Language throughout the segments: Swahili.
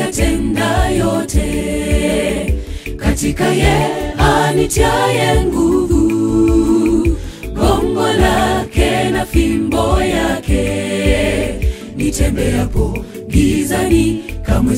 kuyatenda yote katika ye anitiaye nguvu, gongo lake na fimbo yake, nitembeapo gizani kamwe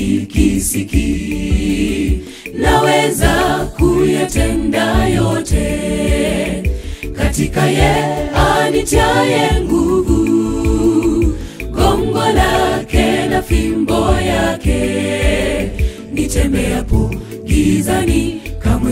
sitikisiki. Naweza kuyatenda yote katika ye anitiaye nguvu, gongo lake na fimbo yake, nitembeapo gizani kamwe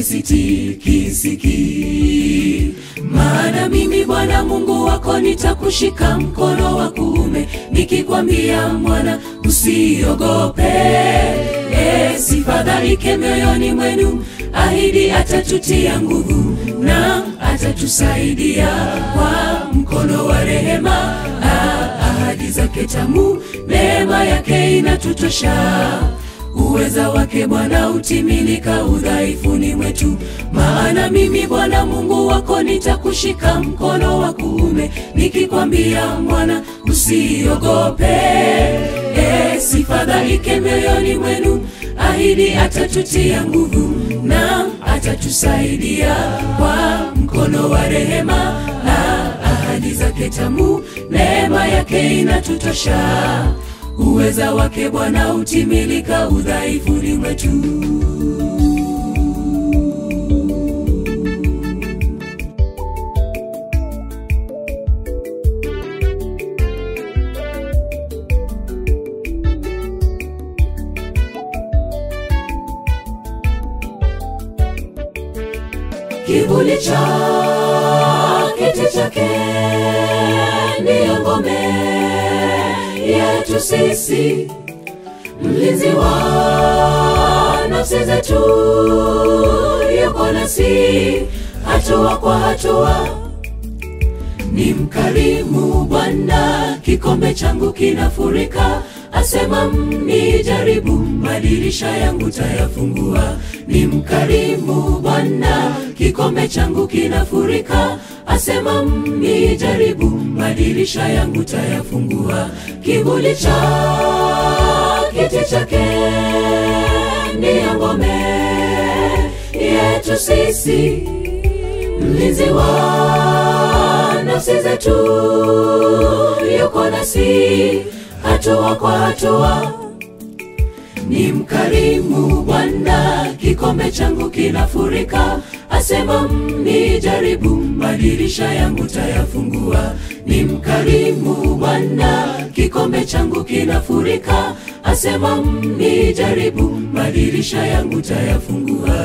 sitikisiki. Maana mimi Bwana Mungu wako nitakushika mkono wa kuume, nikikwambia mwana, usiogope, e, sifadhaike mioyoni mwenu, ahidi atatutia nguvu na atatusaidia kwa mkono wa rehema. Ah, ahadi zake tamu, neema yake inatutosha uweza wake Bwana utimilika udhaifuni mwetu. Maana mimi Bwana Mungu wako nitakushika mkono wa kuume, nikikwambia mwana, usiogope, e, sifadhaike mioyoni mwenu, ahidi atatutia nguvu na atatusaidia kwa mkono wa rehema. Ah, ahadi zake tamu, neema yake inatutosha uweza wake Bwana utimilika udhaifuni mwetu. Kivuli cha kiti chake ndiyo ngome yetu sisi, mlinzi wa nafsi zetu, yuko nasi hatua kwa hatua. Ni mkarimu Bwana, kikombe changu kinafurika. Asema mnijaribu, madirisha yangu tayafungua. Ni mkarimu Bwana, kikombe changu kinafurika. Asema mnijaribu, madirisha yangu tayafungua. Kivuli cha kiti chake ndiyo ngome yetu sisi, mlinzi wa nafsi zetu, yuko nasi hatua kwa hatua. Ni mkarimu Bwana, kikombe changu kinafurika. Asema mnijaribu, madirisha yangu tayafungua. Ni mkarimu Bwana, kikombe changu kinafurika. Asema mnijaribu, madirisha yangu tayafungua.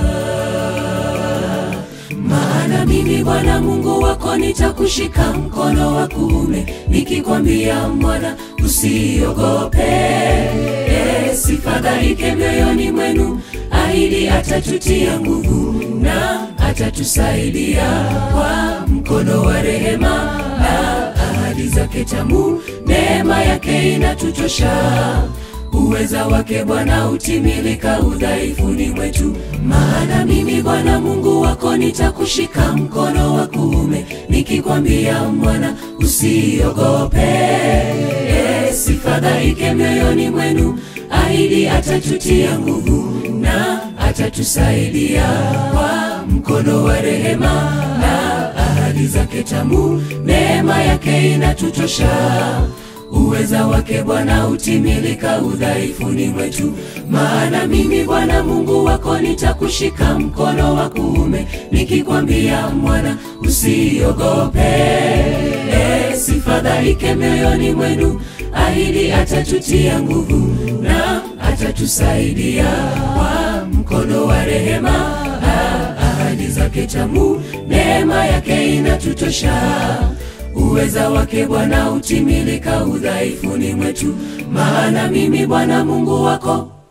Maana mimi Bwana Mungu wako nitakushika mkono wa kuume, nikikwambia mwana, usiogope, e, sifadhaike mioyoni mwenu, ahidi atatutia nguvu na atatusaidia kwa mkono wa rehema na ahadi zake tamu, neema yake inatutosha uweza wake Bwana utimilika udhaifuni mwetu. Maana mimi Bwana Mungu wako nitakushika mkono wa kuume, nikikwambia mwana, usiogope, e, sifadhaike mioyoni mwenu, ahidi atatutia nguvu na atatusaidia kwa mkono wa rehema na ahadi zake tamu, neema yake inatutosha uweza wake Bwana utimilika udhaifuni mwetu. Maana mimi Bwana Mungu wako nitakushika mkono wa kuume, nikikwambia mwana, usiogope, e, sifadhaike mioyoni mwenu, ahidi atatutia nguvu na atatusaidia kwa mkono wa rehema. Ah, ahadi zake tamu, neema yake inatutosha uweza wake Bwana utimilika udhaifuni mwetu. Maana mimi Bwana Mungu wako